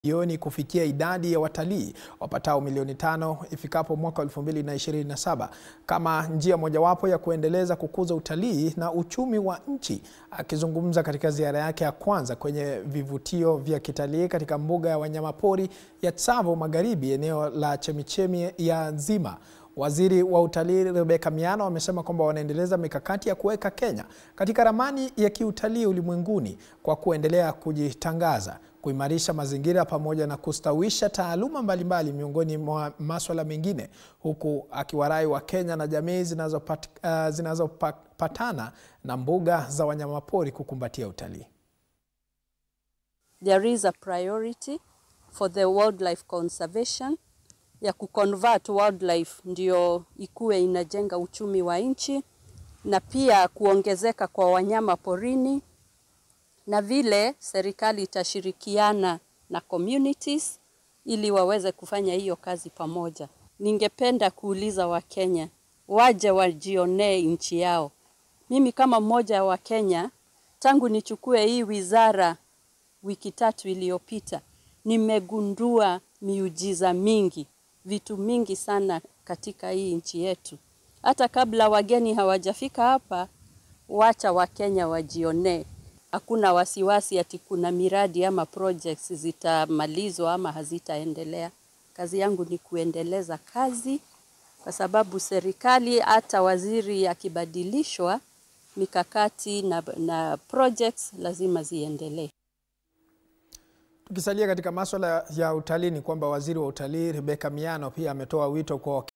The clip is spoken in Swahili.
milioni kufikia idadi ya watalii wapatao milioni tano ifikapo mwaka 2027 kama njia mojawapo ya kuendeleza kukuza utalii na uchumi wa nchi. Akizungumza katika ziara yake ya kwanza kwenye vivutio vya kitalii katika mbuga ya wanyamapori ya Tsavo Magharibi, eneo la chemichemi ya Nzima, Waziri wa Utalii Rebecca Miano amesema kwamba wanaendeleza mikakati ya kuweka Kenya katika ramani ya kiutalii ulimwenguni kwa kuendelea kujitangaza, kuimarisha mazingira pamoja na kustawisha taaluma mbalimbali miongoni mwa maswala mengine, huku akiwarai wa Kenya na jamii zinazopatana uh, zinazopatana na mbuga za wanyamapori kukumbatia utalii. There is a priority for the wildlife conservation ya kuconvert wildlife ndio ikuwe inajenga uchumi wa nchi na pia kuongezeka kwa wanyama porini, na vile serikali itashirikiana na communities ili waweze kufanya hiyo kazi pamoja. Ningependa kuuliza Wakenya waje wajionee nchi yao. Mimi kama mmoja wa Kenya, tangu nichukue hii wizara wiki tatu iliyopita, nimegundua miujiza mingi vitu mingi sana katika hii nchi yetu. Hata kabla wageni hawajafika hapa, wacha Wakenya wajionee. Hakuna wasiwasi ati kuna miradi ama projects zitamalizwa ama hazitaendelea. Kazi yangu ni kuendeleza kazi, kwa sababu serikali, hata waziri akibadilishwa, mikakati na, na projects lazima ziendelee. Tukisalia katika maswala ya utalii ni kwamba waziri wa utalii Rebecca Miano pia ametoa wito kwa